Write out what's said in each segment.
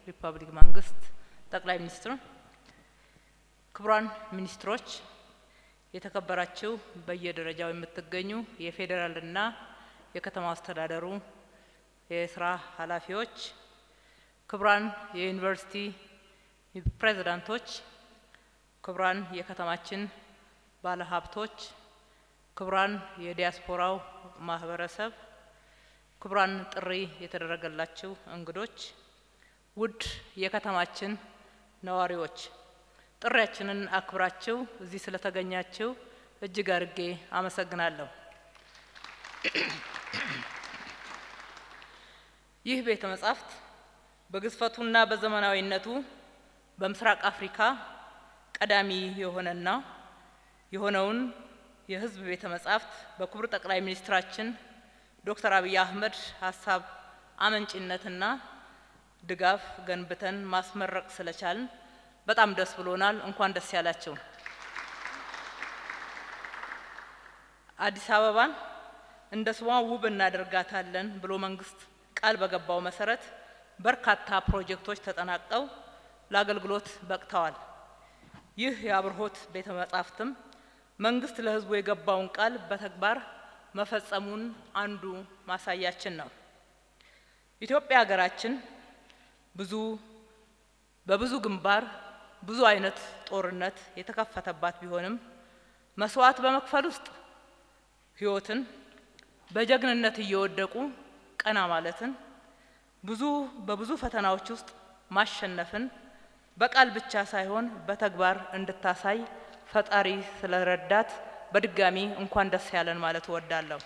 ሪፐብሊክ መንግስት ጠቅላይ ሚኒስትር፣ ክቡራን ሚኒስትሮች፣ የተከበራችሁ በየደረጃው የምትገኙ የፌዴራልና የከተማ አስተዳደሩ የስራ ኃላፊዎች፣ ክቡራን የዩኒቨርሲቲ ፕሬዝዳንቶች፣ ክቡራን የከተማችን ባለሀብቶች፣ ክቡራን የዲያስፖራው ማህበረሰብ፣ ክቡራን ጥሪ የተደረገላችሁ እንግዶች፣ ውድ የከተማችን ነዋሪዎች ጥሪያችንን አክብራችሁ እዚህ ስለተገኛችሁ እጅግ አድርጌ አመሰግናለሁ። ይህ ቤተ መጻሕፍት በግዝፈቱና በዘመናዊነቱ በምስራቅ አፍሪካ ቀዳሚ የሆነና የሆነውን የሕዝብ ቤተ መጻሕፍት በክቡር ጠቅላይ ሚኒስትራችን ዶክተር አብይ አህመድ ሀሳብ አመንጭነትና ድጋፍ ገንብተን ማስመረቅ ስለቻልን በጣም ደስ ብሎናል። እንኳን ደስ ያላቸው። አዲስ አበባን እንደ ስሟ ውብ እናደርጋታለን ብሎ መንግስት ቃል በገባው መሰረት በርካታ ፕሮጀክቶች ተጠናቀው ለአገልግሎት በቅተዋል። ይህ የአብርሆት ቤተ መጻሕፍትም መንግስት ለህዝቡ የገባውን ቃል በተግባር መፈጸሙን አንዱ ማሳያችን ነው። ኢትዮጵያ ሀገራችን ብዙ በብዙ ግንባር ብዙ አይነት ጦርነት የተከፈተባት ቢሆንም መስዋዕት በመክፈል ውስጥ ህይወትን በጀግንነት እየወደቁ ቀና ማለትን ብዙ በብዙ ፈተናዎች ውስጥ ማሸነፍን በቃል ብቻ ሳይሆን በተግባር እንድታሳይ ፈጣሪ ስለረዳት በድጋሚ እንኳን ደስ ያለን ማለት እወዳለሁ።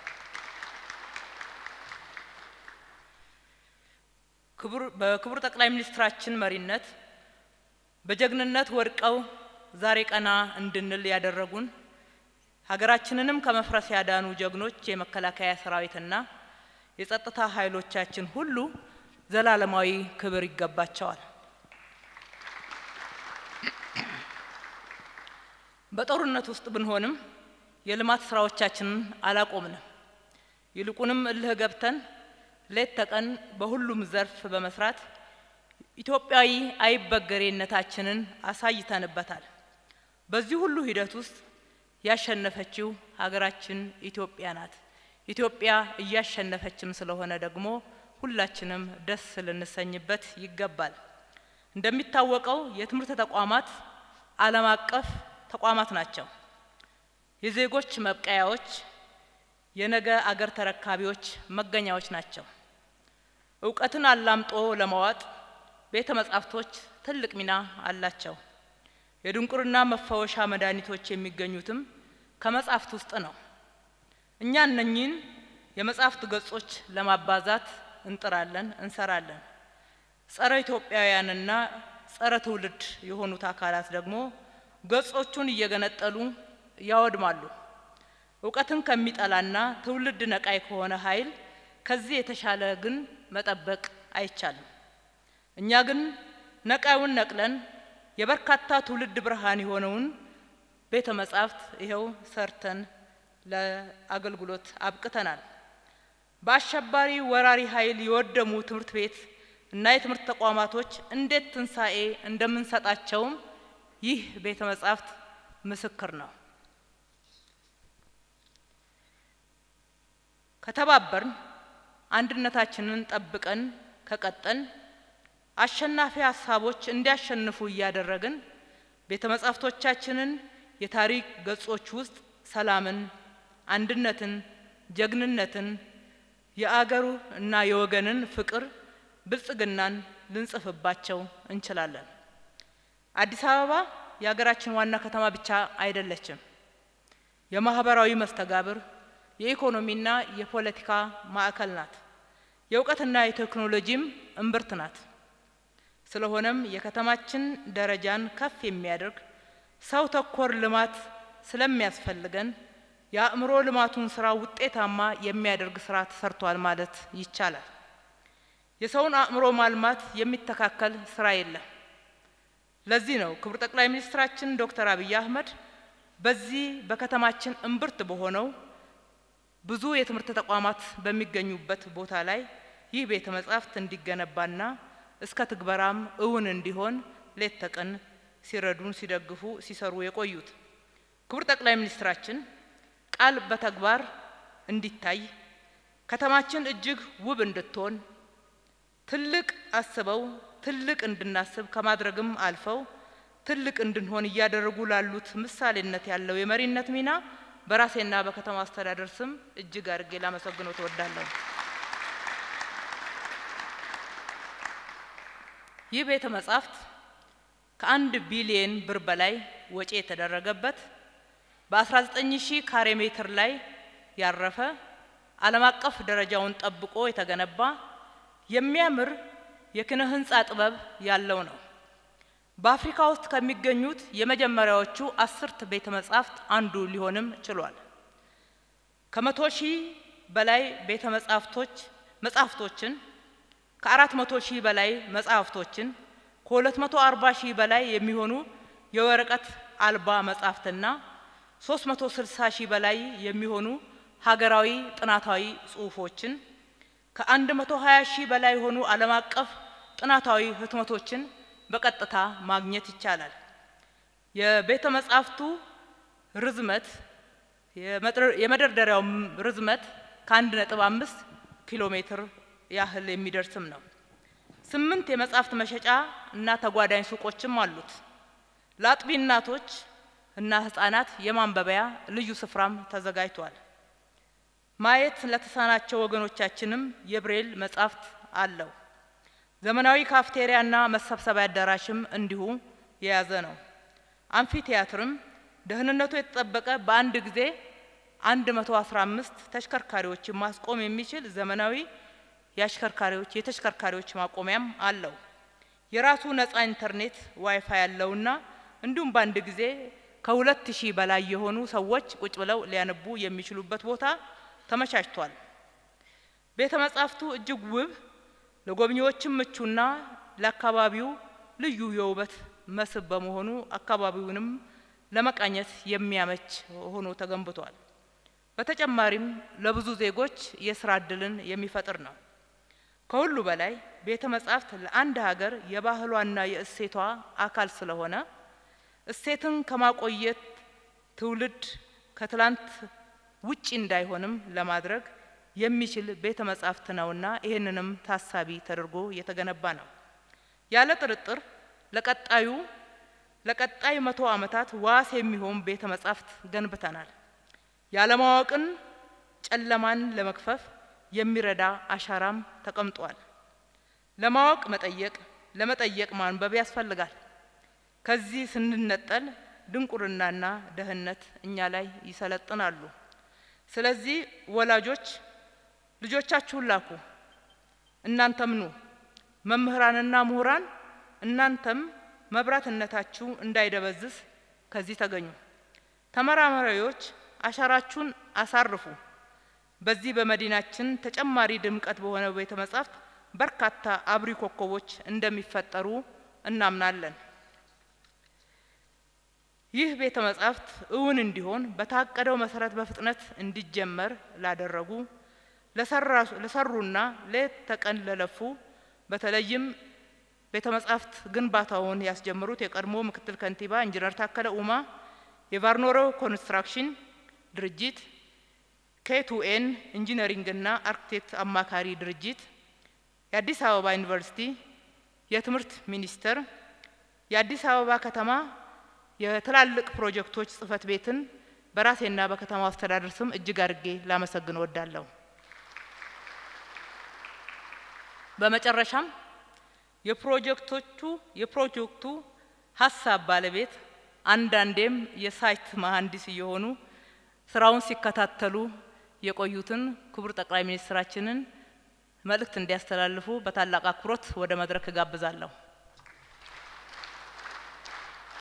በክቡር ጠቅላይ ሚኒስትራችን መሪነት በጀግንነት ወድቀው ዛሬ ቀና እንድንል ያደረጉን ሀገራችንንም ከመፍረስ ያዳኑ ጀግኖች የመከላከያ ሰራዊትና የጸጥታ ኃይሎቻችን ሁሉ ዘላለማዊ ክብር ይገባቸዋል። በጦርነት ውስጥ ብንሆንም የልማት ስራዎቻችንን አላቆምንም። ይልቁንም እልህ ገብተን ሌት ተቀን በሁሉም ዘርፍ በመስራት ኢትዮጵያዊ አይበገሬነታችንን አሳይተንበታል። በዚህ ሁሉ ሂደት ውስጥ ያሸነፈችው ሀገራችን ኢትዮጵያ ናት። ኢትዮጵያ እያሸነፈችም ስለሆነ ደግሞ ሁላችንም ደስ ልንሰኝበት ይገባል። እንደሚታወቀው የትምህርት ተቋማት ዓለም አቀፍ ተቋማት ናቸው። የዜጎች መብቀያዎች፣ የነገ አገር ተረካቢዎች መገኛዎች ናቸው። እውቀትን አላምጦ ለመዋጥ ቤተ መጻሕፍቶች ትልቅ ሚና አላቸው። የድንቁርና መፈወሻ መድኃኒቶች የሚገኙትም ከመጻሕፍት ውስጥ ነው። እኛ እነኚህን የመጻሕፍት ገጾች ለማባዛት እንጥራለን፣ እንሰራለን። ጸረ ኢትዮጵያውያንና ጸረ ትውልድ የሆኑት አካላት ደግሞ ገጾቹን እየገነጠሉ ያወድማሉ። እውቀትን ከሚጠላና ትውልድ ነቃይ ከሆነ ኃይል ከዚህ የተሻለ ግን መጠበቅ አይቻልም። እኛ ግን ነቃዩን ነቅለን የበርካታ ትውልድ ብርሃን የሆነውን ቤተ መጻሕፍት ይኸው ሰርተን ለአገልግሎት አብቅተናል። በአሸባሪ ወራሪ ኃይል የወደሙ ትምህርት ቤት እና የትምህርት ተቋማቶች እንዴት ትንሣኤ እንደምንሰጣቸውም ይህ ቤተ መጻሕፍት ምስክር ነው። ከተባበርን አንድነታችንን ጠብቀን ከቀጠን አሸናፊ ሀሳቦች እንዲያሸንፉ እያደረግን ቤተ መጻሕፍቶቻችንን የታሪክ ገጾች ውስጥ ሰላምን፣ አንድነትን፣ ጀግንነትን፣ የአገሩ እና የወገንን ፍቅር፣ ብልጽግናን ልንጽፍባቸው እንችላለን። አዲስ አበባ የሀገራችን ዋና ከተማ ብቻ አይደለችም። የማህበራዊ መስተጋብር የኢኮኖሚና የፖለቲካ ማዕከል ናት። የእውቀትና የቴክኖሎጂም እምብርት ናት። ስለሆነም የከተማችን ደረጃን ከፍ የሚያደርግ ሰው ተኮር ልማት ስለሚያስፈልገን የአእምሮ ልማቱን ስራ ውጤታማ የሚያደርግ ስራ ተሰርቷል ማለት ይቻላል። የሰውን አእምሮ ማልማት የሚተካከል ስራ የለም። ለዚህ ነው ክቡር ጠቅላይ ሚኒስትራችን ዶክተር አብይ አህመድ በዚህ በከተማችን እምብርት በሆነው ብዙ የትምህርት ተቋማት በሚገኙበት ቦታ ላይ ይህ ቤተ መጻሕፍት እንዲገነባና እስከ ትግበራም እውን እንዲሆን ሌት ተቀን ሲረዱን፣ ሲደግፉ፣ ሲሰሩ የቆዩት ክቡር ጠቅላይ ሚኒስትራችን ቃል በተግባር እንዲታይ ከተማችን እጅግ ውብ እንድትሆን ትልቅ አስበው ትልቅ እንድናስብ ከማድረግም አልፈው ትልቅ እንድንሆን እያደረጉ ላሉት ምሳሌነት ያለው የመሪነት ሚና በራሴና በከተማ አስተዳደር ስም እጅግ አድርጌ ላመሰግነው ተወዳለሁ። ይህ ቤተ መጻሕፍት ከአንድ ቢሊየን ብር በላይ ወጪ የተደረገበት በ19 ሺህ ካሬ ሜትር ላይ ያረፈ ዓለም አቀፍ ደረጃውን ጠብቆ የተገነባ የሚያምር የኪነ ህንፃ ጥበብ ያለው ነው። በአፍሪካ ውስጥ ከሚገኙት የመጀመሪያዎቹ አስርት ቤተ መጻሕፍት አንዱ ሊሆንም ችሏል። ከመቶ ሺህ በላይ ቤተ መጻሕፍቶች መጻሕፍቶችን ከአራት መቶ ሺህ በላይ መጻሕፍቶችን ከሁለት መቶ አርባ ሺህ በላይ የሚሆኑ የወረቀት አልባ መጻሕፍትና ሶስት መቶ ስልሳ ሺህ በላይ የሚሆኑ ሀገራዊ ጥናታዊ ጽሑፎችን ከአንድ መቶ ሀያ ሺህ በላይ የሆኑ ዓለም አቀፍ ጥናታዊ ህትመቶችን በቀጥታ ማግኘት ይቻላል። የቤተ መጻሕፍቱ ርዝመት የመደርደሪያው ርዝመት ከአንድ ነጥብ አምስት ኪሎ ሜትር ያህል የሚደርስም ነው። ስምንት የመጻሕፍት መሸጫ እና ተጓዳኝ ሱቆችም አሉት። ለአጥቢ እናቶች እና ህጻናት የማንበቢያ ልዩ ስፍራም ተዘጋጅቷል። ማየት ለተሳናቸው ወገኖቻችንም የብሬል መጻሕፍት አለው። ዘመናዊ ካፍቴሪያና መሰብሰቢያ አዳራሽም እንዲሁ የያዘ ነው። አምፊ ቲያትርም ደህንነቱ የተጠበቀ በአንድ ጊዜ 115 ተሽከርካሪዎችን ማስቆም የሚችል ዘመናዊ የአሽከርካሪዎች የተሽከርካሪዎች ማቆሚያም አለው። የራሱ ነጻ ኢንተርኔት ዋይፋይ ያለውና እንዲሁም በአንድ ጊዜ ከሁለት ሺህ በላይ የሆኑ ሰዎች ቁጭ ብለው ሊያነቡ የሚችሉበት ቦታ ተመቻችቷል። ቤተ መጻሕፍቱ እጅግ ውብ ለጎብኚዎችም ምቹና ለአካባቢው ልዩ የውበት መስህብ በመሆኑ አካባቢውንም ለመቃኘት የሚያመች ሆኖ ተገንብቷል። በተጨማሪም ለብዙ ዜጎች የስራ እድልን የሚፈጥር ነው። ከሁሉ በላይ ቤተ መጻሕፍት ለአንድ ሀገር የባህሏና የእሴቷ አካል ስለሆነ እሴትን ከማቆየት ትውልድ ከትላንት ውጪ እንዳይሆንም ለማድረግ የሚችል ቤተ መጻሕፍት ነውና ይህንንም ታሳቢ ተደርጎ የተገነባ ነው። ያለ ጥርጥር ለቀጣዩ ለቀጣይ መቶ ዓመታት ዋስ የሚሆን ቤተ መጻሕፍት ገንብተናል። ያለማወቅን ጨለማን ለመክፈፍ የሚረዳ አሻራም ተቀምጧል። ለማወቅ መጠየቅ፣ ለመጠየቅ ማንበብ ያስፈልጋል። ከዚህ ስንነጠል ድንቁርናና ደህንነት እኛ ላይ ይሰለጥናሉ። ስለዚህ ወላጆች ልጆቻችሁን ላኩ፣ እናንተም ኑ። መምህራንና ምሁራን እናንተም መብራትነታችሁ እንዳይደበዝዝ ከዚህ ተገኙ። ተመራማሪዎች አሻራችሁን አሳርፉ። በዚህ በመዲናችን ተጨማሪ ድምቀት በሆነው ቤተ መጻሕፍት በርካታ አብሪ ኮከቦች እንደሚፈጠሩ እናምናለን። ይህ ቤተ መጻሕፍት እውን እንዲሆን በታቀደው መሰረት በፍጥነት እንዲጀመር ላደረጉ ለሰሩና ሌት ተቀን ለለፉ በተለይም ቤተ መጻሕፍት ግንባታውን ያስጀመሩት የቀድሞ ምክትል ከንቲባ ኢንጂነር ታከለ ኡማ፣ የቫርኖሮ ኮንስትራክሽን ድርጅት፣ ኬቱኤን ኢንጂነሪንግና አርክቴክት አማካሪ ድርጅት፣ የአዲስ አበባ ዩኒቨርሲቲ፣ የትምህርት ሚኒስቴር፣ የአዲስ አበባ ከተማ የትላልቅ ፕሮጀክቶች ጽህፈት ቤትን በራሴና በከተማው አስተዳደር ስም እጅግ አድርጌ ላመሰግን እወዳለሁ። በመጨረሻም የፕሮጀክቶቹ የፕሮጀክቱ ሀሳብ ባለቤት አንዳንዴም የሳይት መሀንዲስ እየሆኑ ስራውን ሲከታተሉ የቆዩትን ክቡር ጠቅላይ ሚኒስትራችንን መልእክት እንዲያስተላልፉ በታላቅ አክብሮት ወደ መድረክ እጋብዛለሁ።